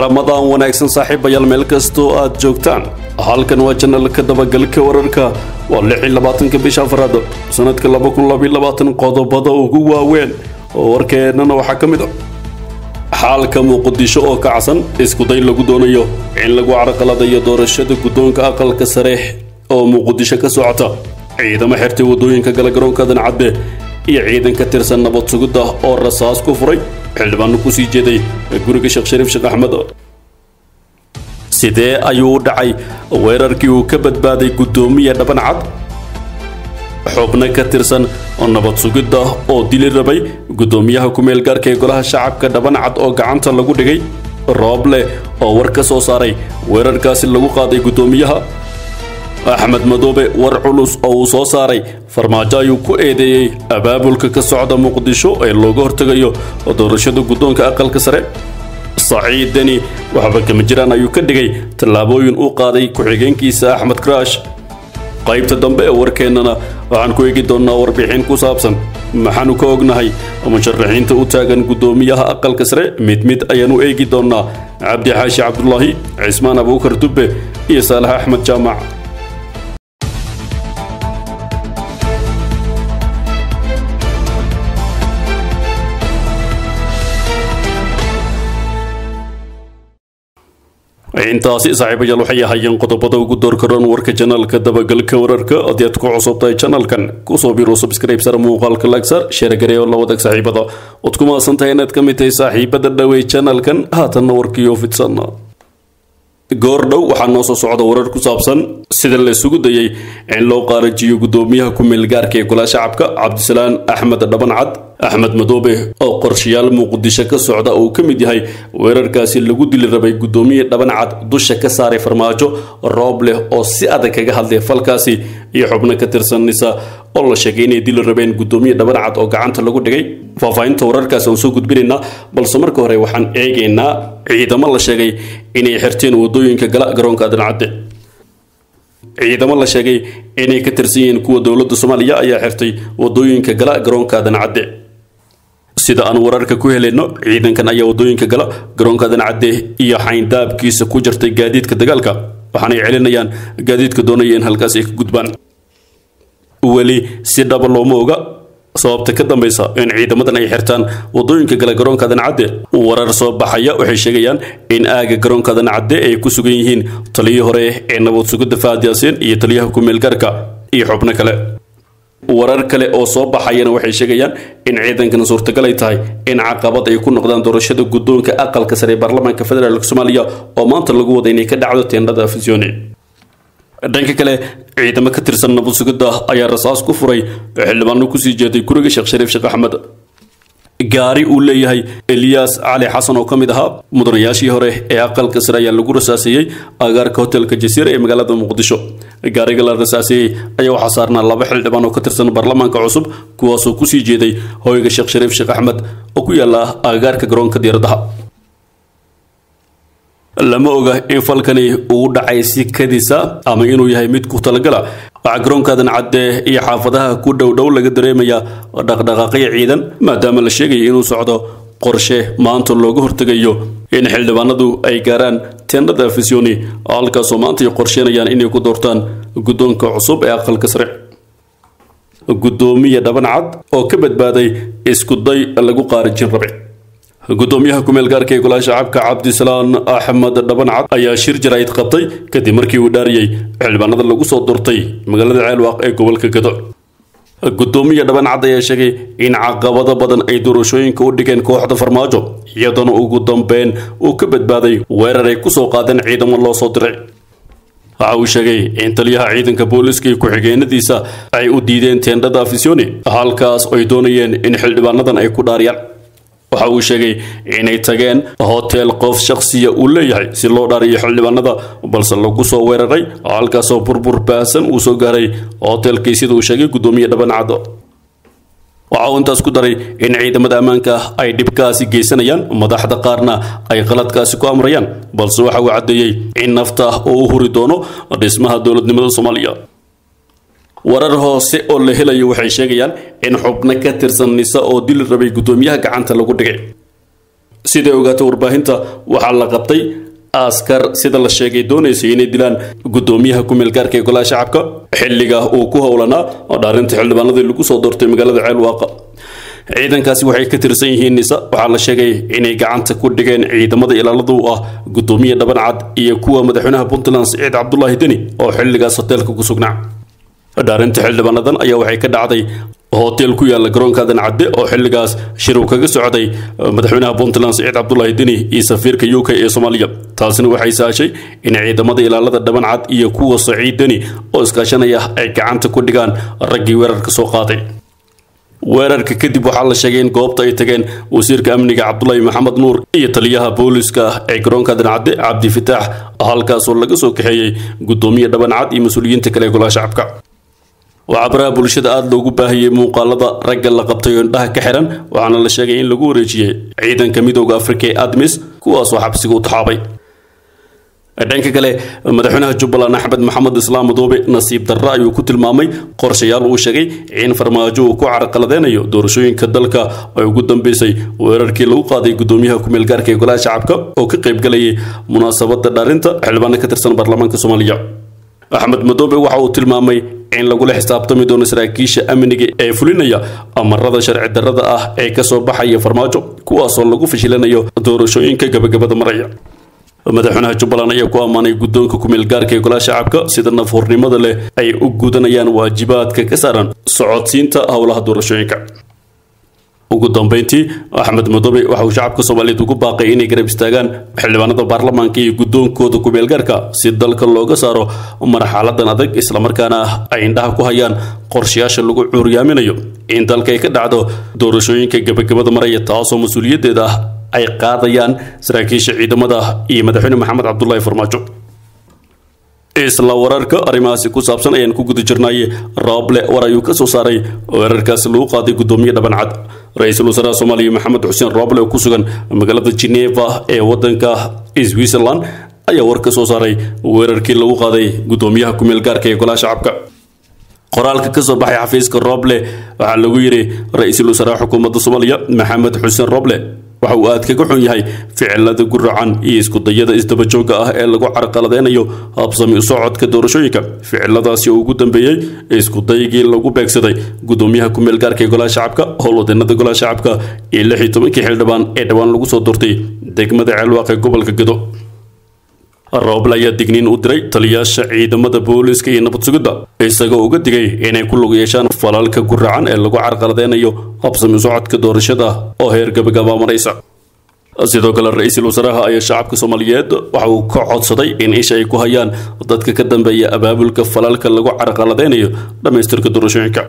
ramadaan wanaagsan saaxiibayaal meel kastoo aad joogtaan halkan waa janalka dabagalka wararka waa lixi labaatanka bisha afraad sanadka laba kun labaiy labaatan qodobada ugu waaweyn oo warkeennana waxaa ka mid a xaalka muqdisho oo kacsan iskuday lagu doonayo in lagu carqaladayo doorashada guddoonka aqalka sare oo muqdisho ka socota ciidamo xirtay waddooyinka gala garoonka dancadde iyo ciidan ka tirsan nabad sugidda oo rasaas ku furay xildhibaano kusii jeeday guriga sheekh shariif sheekh axmed sidee ayuu u dhacay weerarkii uu ka badbaaday guddoomiya dhaban cad xubno ka tirsan oo nabad sugidda oo dili rabay guddoomiyaha ku-meel gaarka ee golaha shacabka dhaban cad oo gacanta lagu dhigay rooble oo war ka soo saaray weerarkaasi lagu qaaday guddoomiyaha axmed madoobe war culus oo uu soo saaray farmaajo ayuu ku eedeeyey abaabulka ka socda muqdisho ee looga hortegayo doorashada guddoonka aqalka sare saciid deni waxba kama jiraan ayuu ka dhigay tallaabooyin uu qaaday ku-xigeenkiisa axmed kraash qaybta dambe ee warkeennana waxaan ku eegi doonnaa warbixin ku saabsan maxaanu ka ognahay musharaxiinta u taagan guddoomiyaha aqalka sare mid mid ayaanu eegi doonnaa cabdi xaashi cabdulaahi cismaan abuukar dubbe iyo saalax axmed jaamac intaasi saaxiibayaal waxay ahaayeen qodobada ugu doorkaroon warka janaalka dabagalka wararka haddii aad ku cusubtahay janalkan kusoo biro subscribe sar muuqaalka lagsar sheergaree oo la wadaag saaxiibada ood ku maasantahay inaad ka mid tahay saaxiibada dhawey janalkan haatanna warkiioo fidsan goor dhow waxaa noo soo socda warar ku saabsan sida la isugu dayay in loo qaarajiyo guddoomiyaha ku-meel gaarka ee golaha shacabka cabdisalaan axmed dhaban cad axmed madoobe oo qorshayaal muqdisho ka socda uu ka mid yahay weerarkaasi lagu dili rabay guddoomiye dhaban cad dusha ka saaray farmaajo roob leh oo si adag kaga hadlay falkaasi iyo xubno ka tirsan nisa oo la sheegay inay dili rabeen guddoomiye dhaban cad oo gacanta lagu dhigay faahfaahinta wararkaasi aan soo gudbinaynaa balse marka hore waxaan eegaynaa ciidamo la sheegay inay xirteen waddooyinka gala garoonka dancadde ciidamo la sheegay inay ka tirsan yihiin kuwa dowladda soomaaliya ayaa xirtay waddooyinka gala garoonka dancadde sida aan wararka ku helayno ciidankan ayaa waddooyinka gala garoonka dancadde iyo xayndaabkiisa ku jirtay gaadiidka dagaalka waxaanay celinayaan gaadiidka doonaya in halkaas ay ka gudbaan weli si dhaba looma oga sababta ka dambaysa in ciidamadan ay xirtaan waddooyinka gala garoonka dancadde warar soo baxaya waxay sheegayaan in aaga garoonka dancadde ay ku sugan yihiin taliyii hore ee nabad sugidda faad yaasiin iyo taliyaha ku-meel gaarka iyo xubno kale warar kale oo soo baxayana waxay sheegayaan in ciidankan suurtagal ay tahay in caqabad ay ku noqdaan doorashada guddoonka aqalka sare ee baarlamaanka federaalk soomaaliya oo maanta lagu wada inay ka dhacdo teendhada afisyooni dhanka kale ciidamo ka tirsan nabad sugidda ayaa rasaas ku furay xildhibaano kusii jeeday guriga sheekh shariif sheekh axmed gaari uu leeyahay eliyaas cali xasan oo ka mid ahaa mudanayaashii hore ee aqalka sare ayaa lagu rasaaseeyey agaarka hotelka jasiira ee magaalada muqdisho gaariga la rasaaseeyey ayaa waxaa saarnaa laba xildhibaan oo ka tirsan baarlamaanka cusub kuwaasoo kusii jeeday hoyga sheekh shariif sheekh axmed oo ku yaala agaarka garoonka diiradaha lama oga in falkani uu dhacay si kadisa ama inuu yahay mid ku talagala waxaa garoonkaadan cadde iyo xaafadaha ku dhowdhow laga dareemayaa dhaqdhaqaaqyo ciidan maadaama la sheegaya inuu socdo qorshe maanta looga hortegayo in xildhibaanadu ay gaaraan teendhada afisyooni halkaasoo maanta ay qorsheynayaan inay ku doortaan guddoonka cusub ee aqalka sare guddoomiye dhaban cad oo ka badbaaday iskuday lagu qaarijin rabe guddoomiyaha ku-meel gaarka ee golaha shacabka cabdisalaan axmed dhaban cad ayaa shir jaraa'id qabtay kadib markii uu dhaariyey xildhibaanada lagu soo doortay magaalada ceelwaaq ee gobolka gado guddoomiye dhaban cad ayaa sheegay in caqabado badan ay doorashooyinka u dhigeen kooxda farmaajo iyadana ugu dambeyn uu ka badbaaday weerar ay kusoo qaadeen ciidamo loo soo diray waxa uu sheegay in taliyaha ciidanka booliska iyo ku-xigeenadiisa ay u diideen teendhada afisyooni halkaas ay doonayeen in xildhibaanadan ay ku dhaariyaan waxa uu sheegay inay tageen hotel qof shakhsiya uu leeyahay si loo dhaariyo xildhibaanada balse lagu soo weeraray halkaasoo burbur baahsan uu soo gaaray hotelkii sida uu sheegay guddoomiye dhaban caddo waxa uu intaas ku daray in ciidamada ammaanka ay dhibkaasi geysanayaan madaxda qaarna ay qaladkaasi ku amrayaan balse waxa uu caddeeyey in nafta uu u huri doono dhismaha dowladnimada soomaaliya warar hoose oo la helayo waxay sheegayaan in xubno ka tirsan nisa oo dili rabay guddoomiyaha gacanta lagu dhigay siday ogaatay warbaahinta waxaa la qabtay askar sida la sheegay doonaysay inay dilaan guddoomiyaha ku-meelgaarka ee golaha shacabka xilliga uu ku howlanaa oo dhaarinta xildhibaanadii lagu soo doortay magaalada ceelwaaqa ciidankaasi waxay ka tirsan yihiin nisa waxaa la sheegay inay gacanta ku dhigeen ciidamada ilaalada u ah guddoomiye dhaban cad iyo kuwa madaxweynaha puntland siciid cabdulaahi deni oo xilligaas hoteelka ku sugnaa dhaarinta xildhibaanadan ayaa waxay ka dhacday hotel ku yaala garoonka adan cadde oo xilligaas shir uu kaga socday madaxweynaha puntland siciid cabdulaahi deni iyo safiirka u k ee soomaaliya taasina waxay saashay in ciidamada ilaalada dhaban cad iyo kuwa saciid deni oo iskaashanaya ay gacanta ku dhigaan raggii weerarka soo qaaday weerarka kadib waxaa la sheegay in goobta ay tageen wasiirka amniga cabdulaahi maxamed nuur iyo taliyaha booliska ee garoonka dancadde cabdi fitaax halkaasoo laga soo kaxeeyey guddoomiye dhaban cad iyo mas-uuliyiinta kale ee golaha shacabka waxaa baraha bulshada aada loogu baahiyey muuqaalada ragga la qabtay oo indhaha ka xiran waxaana la sheegay in lagu wareejiyey ciidanka midooda afrika ee admis kuwaasoo xabsiga u taxaabay dhanka kale madaxweynaha jubbaland axmed maxamed islaam madoobe nasiib darre ayuu ku tilmaamay qorshayaal uu sheegay in farmaajo uu ku carqaladeynayo doorashooyinka dalka ay ugu dambeysay weerarkii lagu qaaday guddoomiyaha ku-meelgaarka ee golaha shacabka oo ka qaybgalayay munaasabada dhaarinta xildhibaano ka tirsan baarlamaanka soomaaliya axmed madoobe waxa uu tilmaamay in lagula xisaabtami doono saraakiisha amniga ee fulinaya amarada sharci darrada ah ee kasoo baxaya farmaajo kuwaasoo lagu fashilanayo doorashooyinka gabagabada maraya madaxweynaha jubbaland ayaa ku ammaanay guddoonka ku-meelgaarka ee golaha shacabka sida nafhurnimada leh ay u gudanayaan waajibaadka ka saaran socodsiinta howlaha doorashooyinka ugu dambeyntii axmed madoobe waxa uu shacabka soomaaliyeed ugu baaqay inay garab istaagaan xildhibaanada baarlamaanka iyo guddoonkooda ku-meelgaarka si dalka looga saaro marxaladan adag islamarkaana ay indhaha ku hayaan qorshayaasha lagu cuuryaaminayo in dalka ay ka dhacdo doorashooyinka gabagabada maraya taasoo mas-uuliyaddeeda ah ay qaadayaan saraakiisha ciidamada iyo madaxweyne maxamed cabdulaahi farmaajo isla wararka arrimahaasi ku saabsan ayaan ku guda jirnay rooble war ayuu ka soo saaray weerarkaasi lagu qaaday guddoomiye dhaban cad ra-iisul wasaaraha soomaaliya maxamed xuseen rooble oo ku sugan magaalada geneva ee wadanka switzerland ayaa war ka soo saaray weerarkii lagu qaaday guddoomiyaha ku-meelgaarka ee golaha shacabka qoraalka ka soo baxay xafiiska rooble waxaa lagu yidhi ra-iisul wasaaraha xukuumadda soomaaliya maxamed xuseen rooble waxa uu aad kaga xun yahay ficilada guracan iyo iskudayada isdabajooga ah ee lagu carqaladeynayo habsami u socodka doorashooyinka ficiladaasi oo ugu dambeeyey iskudaygii lagu beegsaday guddoomiyaha ku-meelgaarka ee golaha shacabka howlwadeenada golaha shacabka iyo lix iyo tobankii xildhibaan ee dhowaan lagu soo doortay degmada ceelwaaq ee gobolka gedo rooble ayaa digniin u diray taliyaasha ciidamada booliska iyo nabad sugidda isagoo uga digay inay ku lug yeeshaan falalka guracan ee lagu carqaladeynayo habsami socodka doorashada oo heer gabagaba maraysa sidoo kale ra-iisul wasaaraha ayaa shacabka soomaaliyeed waxa uu ka codsaday in isha ay ku hayaan dadka ka dambeeya abaabulka falalka lagu carqaladeynayo dhammaystirka doorashooyinka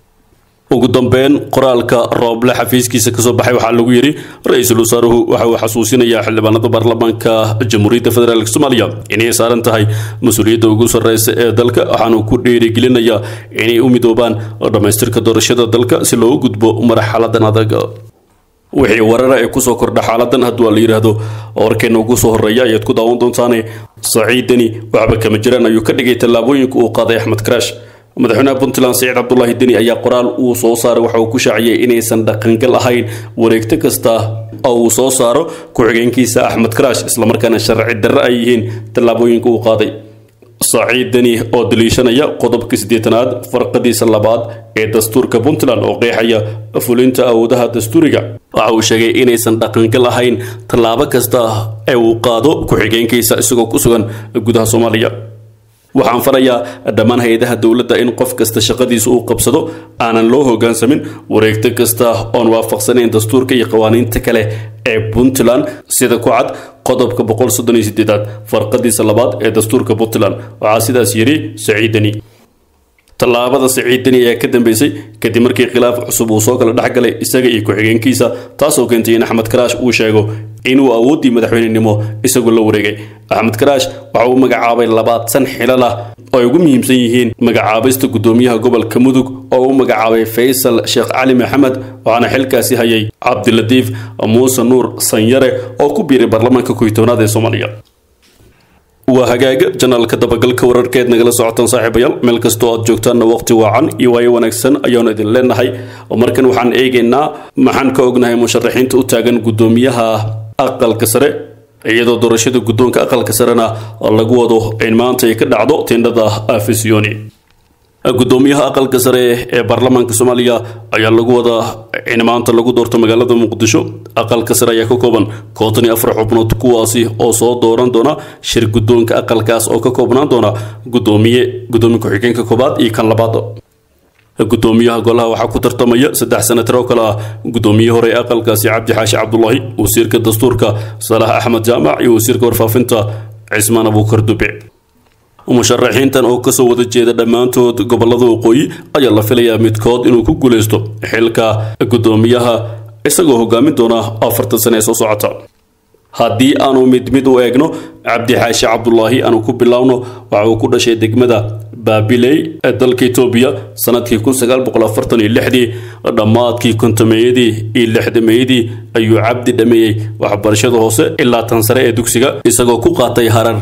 ugu dambeyn qoraalka rooble xafiiskiisa kasoo baxay waxaa lagu yidhi ra-iisul wasaaruhu waxa uu xasuusinayaa xildhibaanada baarlamaanka jamhuuriyadda federaalk soomaaliya inay saaran tahay mas-uuliyadda ugu sarreysa ee dalka waxaanu ku dhiirigelinayaa inay u midoobaan dhammaystirka doorashada dalka si loogu gudbo marxaladan adag wixii warara ee kusoo kordha xaaladan hadduu la yidhaahdo warkeena ugu soo horreeya ayaad ku daawan doontaane saciidani waxba kama jiraan ayuu ka dhigay tallaabooyinka uu qaaday axmed karaash madaxweynaha puntland siciid cabdulaahi deni ayaa qoraal uu soo saaray waxa uu ku shaaciyey inaysan dhaqangal ahayn wareegto kasta oo uu soo saaro ku-xigeenkiisa axmed karaash islamarkaana sharci darre ay yihiin tallaabooyinka uu qaaday saciid deni oo daliishanaya qodobka siddeetanaad farqadiisa labaad ee dastuurka puntland oo qeexaya fulinta awoodaha dastuuriga waxa uu sheegay inaysan dhaqangal ahayn tallaabo kasta ee uu qaado ku-xigeenkiisa isagoo ku sugan gudaha soomaaliya waxaan farayaa dhammaan hay-adaha dowladda in qof kasta shaqadiisa uu qabsado aanan loo hoggaansamin wareegto kasta oon waafaqsanayn dastuurka iyo qawaaniinta kale ee puntland sida ku cad qodobka boqol soddon iyo sideedaad farqadiisa labaad ee dastuurka puntland waxaa sidaas yidhi saciidani tallaabada saciidani ayaa ka dambeysay kadib markii khilaaf cusub uu soo kala dhexgalay isaga iyo ku-xigeenkiisa taasoo keentay in axmed karaash uu sheego inuu awooddii madaxweynenimo isagu la wareegay axmed karaash waxa uu magacaabay labaatan xilal ah oo ay ugu muhiimsan yihiin magacaabista guddoomiyaha gobolka mudug oo u magacaabay faysal sheekh cali maxamed waxaana xilkaasi hayay cabdilatiif muuse nuur sanyare oo ku biiray baarlamaanka koytoonaad ee soomaaliya waa hagaaga janaalka dabagalka wararkeed nagala socotaan saaxiibayaal meel kastoo aad joogtaanna waqti waacan iyo waayo wanaagsan ayaanu idin leenahay markan waxaan eegaynaa maxaan ka ognahay musharaxiinta u taagan guddoomiyaha aqalka sare iyadoo doorashada guddoonka aqalka sarena lagu wado in maanta ay ka dhacdo tindhada afisiyoni guddoomiyaha aqalka sare ee baarlamaanka soomaaliya ayaa lagu wadaa in maanta lagu doorto magaalada muqdisho aqalka sare ayaa ka kooban konton iyo afar xubnood kuwaasi oo soo dooran doona shir guddoonka aqalkaas oo ka koobnaan doona guddoomiye guddoomiye ku-xigeenka koobaad iyo kan labaad guddoomiyaha golaha waxaa ku tartamaya saddex senatar oo kale ah guddoomiye hore ee aqalkaasi cabdi xaashi cabdulaahi wasiirka dastuurka salaah axmed jaamac iyo wasiirka warfaafinta cismaan abuukar dube musharaxiintan oo kasoo wada jeeda dhammaantood gobolada waqooyi ayaa la filayaa midkood inuu ku guuleysto xilka guddoomiyaha isagoo hogaamin doona afartan sane ee soo socota haddii aanu mid mid u eegno cabdi xaashi cabdulaahi aanu ku biloawno waxa uu ku dhashay degmada baabiley ee dalka etoobiya sanadkii kun sagaal boqol afartan iyo lixdii dhammaadkii kontomeeyadii iyo lixdameeyadii ayuu cabdi dhameeyey waxbarashada hoose ilaa tan sare ee dugsiga isagoo ku qaatay harar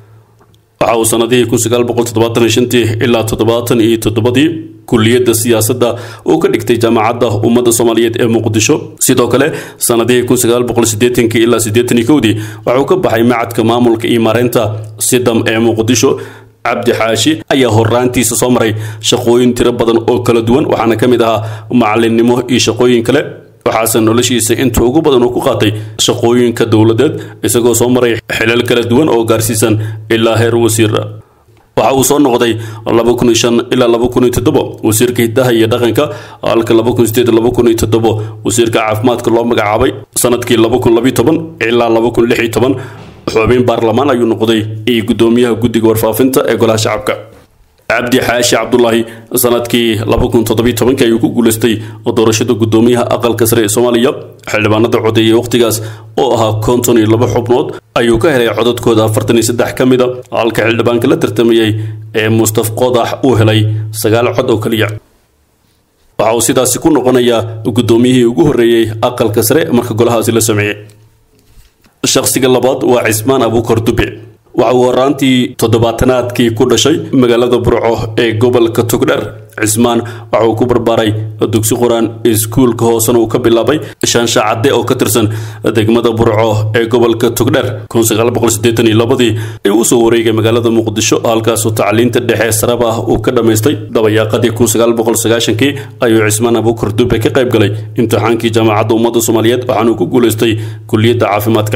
waxa uu sanadihii kun sagaal boqol toddobaatan iyo shantii ilaa toddobaatan iyo toddobadii kuliyadda siyaasadda uu ka dhigtay jaamacadda ummadda soomaaliyeed ee muqdisho sidoo kale sanadihii kun sagaal boqol siddeetankii ilaa siddeetan iyo kowdii waxauu ka baxay macadka maamulka iyo maareynta sidam ee muqdisho cabdi xaashi ayaa horaantiisa soo maray shaqooyin tiro badan oo kala duwan waxaana ka mid ahaa macalinnimo iyo shaqooyin kale waxaase noloshiisa inta ugu badan uu ku qaatay shaqooyinka dowladeed isagoo soo maray xilal kala duwan oo gaarsiisan ilaa heer wasiira waxa uu soo noqday laba kun iyo shan ilaa laba kun iyo toddobo wasiirka hiddaha iyo dhaqanka halka laba kun sideed laba kun iyo toddobo wasiirka caafimaadka loo magacaabay sanadkii laba kun labiyo toban ilaa laba kun lix iyo toban xubin baarlamaan ayuu noqday iyo guddoomiyaha guddiga warfaafinta ee golaha shacabka cabdi xaashi cabdulaahi sanadkii laba kun toddobiyo tobankii ayuu ku guuleystay doorashada guddoomiyaha aqalka sare ee soomaaliya xildhibaanada codeeyay wakhtigaas oo ahaa konton iyo laba xubnood ayuu ka helay codadkooda afartan iyo saddex ka mida halka xildhibaanka la tartamayey ee mustaf qodax uu helay sagaal cod oo keliya waxa uu sidaasi ku noqonayaa guddoomiyihii ugu horreeyey aqalka sare marka golahaasi la sameeyey shakhsiga labaad waa cismaan abuukar dube waxa uu horaantii toddobaatanaadkii ku dhashay magaalada burco ee gobolka togdheer cismaan waxa uu ku barbaaray dugsi qur-aan iskuulka hoosena uu ka bilaabay shaansha cadde oo ka tirsan degmada burco ee gobolka togdheer kun sagaal boqol siddeetan iyo labadii ayuu usoo wareegay magaalada muqdisho halkaasoo tacliinta dhexe saraba ah uu ka dhammaystay dabayaaqadii kun sagaal boqol sagaashankii ayuu cismaan abuukar dube ka qayb galay imtixaankii jaamacadda ummadda soomaaliyeed waxaanuu ku guulaystay kuliyadda caafimaadka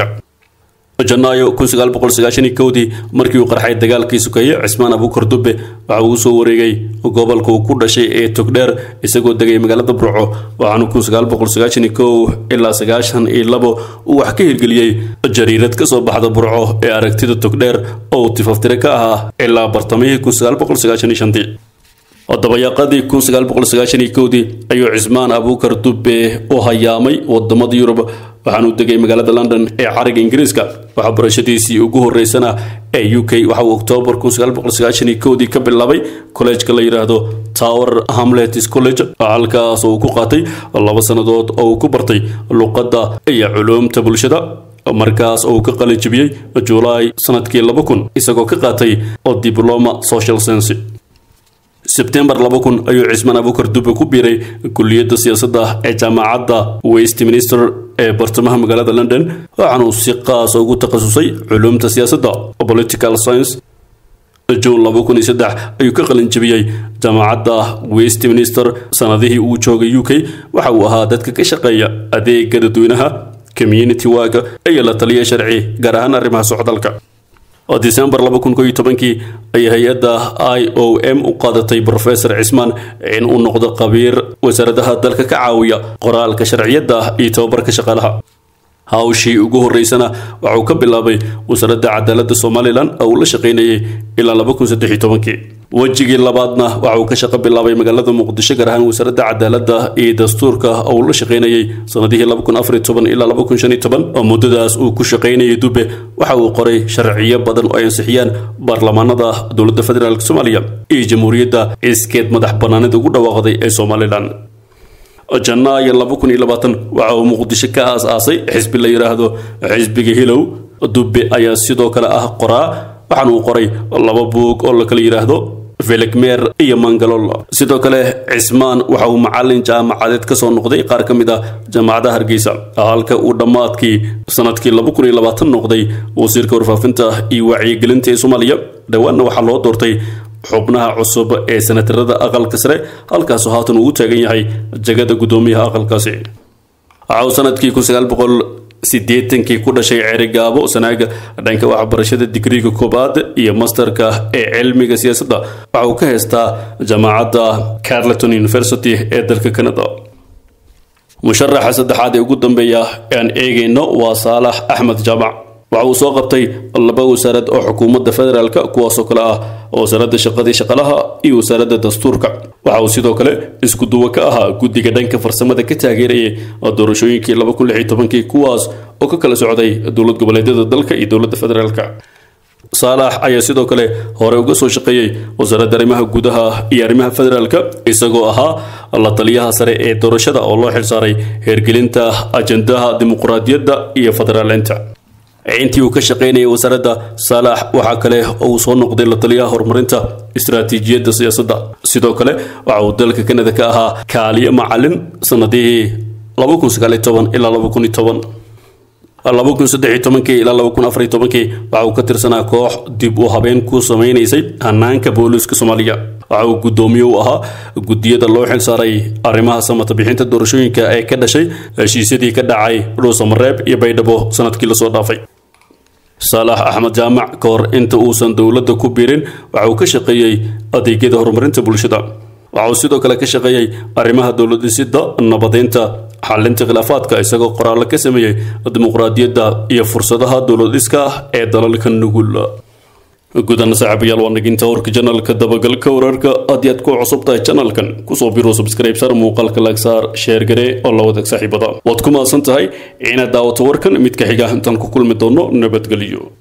janaayo kun sagaal boqol sagaashan iyo kowdii markii uu qarxay dagaalkii sukeeye cismaan abuukar dube waxa uu usoo wareegay gobolka uu ku dhashay ee togdheer isagoo degay magaalada burco waxaanu kun sagaal boqol sagaashan iyo kow ilaa sagaashan iyo labo uu wax ka hirgeliyey jariirad ka soo baxda burco ee aragtida togdheer oo uu tifaftire ka ahaa ilaa bartamihii kun sagaal boqol sagaashan iyo shantii dabayaaqadii kun sagaal boqol sagaashan iyo kowdii ayuu cismaan abuukar dube u hayaamay wadamada yurub waxaanuu degay magaalada london ee cariga ingiriiska waxaa barashadiisii ugu horeysana ee u k waxa uu oktoobar kun sagaal boqol sagaashan iyo kowdii ka bilaabay kolleejka la yidhaahdo tower hamlets college halkaas oo uu ku qaatay laba sannadood oo uu ku bartay luqadda iyo culuumta bulshada markaas oo uu ka qalijibiyey julaay sanadkii laba kun isagoo ka qaatay diploma social science sebtembar laba kun ayuu cismaan abuukar dube ku biiray kuliyadda siyaasadda ee jaamacadda westminster ee bartamaha magaalada london waxaanuu si qaas ugu takhasusay culuumta siyaasadda political science juun laba kun iyo saddex ayuu ka qalin jebiyey jaamacadda westminster sanadihii uu joogay u k waxa uu ahaa dadka ka shaqeeya adeega dadweynaha community waaga iyo la taliya sharci gaar ahaan arrimaha socdaalka disembar laba kun koiyo tobankii ayay hay-adda i o m u qaadatay brofesor cismaan in uu noqdo qabiir wasaaradaha dalka ka caawiya qoraalka sharciyadda iyo tababarka shaqaalaha hawshii ugu horeysana waxauu ka bilaabay wasaaradda cadaaladda somalilan oo uu la shaqaynayay ilaa laba kun saddex iyo tobankii wejigii labaadna waxa uu ka shaqo bilaabay magaalada muqdisho gaar ahaan wasaaradda cadaaladda iyo dastuurka oo uu la shaqaynayay sanadihii laba kun afar iyo toban ilaa laba kun shan iyo toban oo muddadaas uu ku shaqaynayay dube waxa uu qoray sharciyo badan oo ay ansixiyaan baarlamaanada dowladda federaalk soomaaliya iyo jamhuuriyadda iskeed madax bannaanida ugu dhawaaqday ee somalilan janaayo laba kun iyo labaatan waxa uu muqdisho ka aas-aasay xisbi la yidhaahdo xisbiga hilow dube ayaa sidoo kale ah qoraa waxaana uu qoray laba buug oo la kala yidhaahdo velegmer iyo mangalol sidoo kale cismaan waxa uu macalin jaamacadeed ka soo noqday qaar ka mid ah jaamacadaha hargeysa halka uu dhammaadkii sanadkii noqday wasiirka warfaafinta iyo wacyigelinta ee soomaaliya dhowaanna waxaa loo doortay xubnaha cusub ee sanatarada aqalka sare halkaasoo haatan uu u taagan yahay jagada guddoomiyaha aqalkaasi waxa uu sanadkii sideetankii ku dhashay cerigaabo sanaaga dhanka waxbarashada digriga koobaad iyo masterka ee cilmiga siyaasadda waxa uu ka haystaa jaamacadda carleton university ee dalka canada musharaxa saddexaad ee ugu dambeeya ee aan eegayno waa saalax axmed jaamac waxa uu soo qabtay laba wasaarad oo xukuumadda federaalka kuwaasoo kale ah wasaaradda shaqadii shaqalaha iyo wasaaradda dastuurka waxa uu sidoo kale isku duwo ka ahaa guddiga dhanka farsamada ka taageerayay doorashooyinkii kuwaas oo ka kala socday dowlad goboleedyada dalka iyo dowladda federaalka saalax ayaa sidoo kale hore uga soo shaqeeyey wasaaradda arrimaha gudaha iyo arrimaha federaalka isagoo ahaa la taliyaha sare ee doorashada oo loo xilsaaray heergelinta ajandaha dimuqraadiyadda iyo federaaleynta intii uu ka shaqaynayay wasaaradda saalax waxaa kale uu soo noqday la taliyaha horumarinta istaraatiijiyadda siyaasadda sidoo kale waxa uu dalka kanada ka ahaa kaaliyo macalin sanadihii ilaa ilaa waxa uu ka tirsanaa koox dib u habeen ku samaynaysay hanaanka booliiska soomaaliya waxa uu guddoomiye u ahaa guddiyada loo xilsaaray arrimaha samata bixinta doorashooyinka ee ka dhashay heshiisyadii ka dhacay dhuusamareeb iyo baydhabo sanadkii lasoo dhaafay saalax axmed jaamac ka hor inta uusan dowladda ku biirin waxa uu ka shaqeeyey adeegyada horumarinta bulshada waxa uu sidoo kale ka shaqeeyey arrimaha dowladhisidda nabadeynta xalinta khilaafaadka isagoo qoraallo ka sameeyey dimuqraadiyadda iyo fursadaha dowladhiska ee dalalka nugul gudana saaxiibayaal waa naginta warka janalka dabagalka wararka haddii aad ku cusub tahay janalkan kusoo biro subscribe sar muuqaalka laagsaar sheer gare oo la wadaag saaxiibada waad ku mahadsan tahay inaad daawato warkan mid ka xiga intaan ku kulmi doono nabadgelyo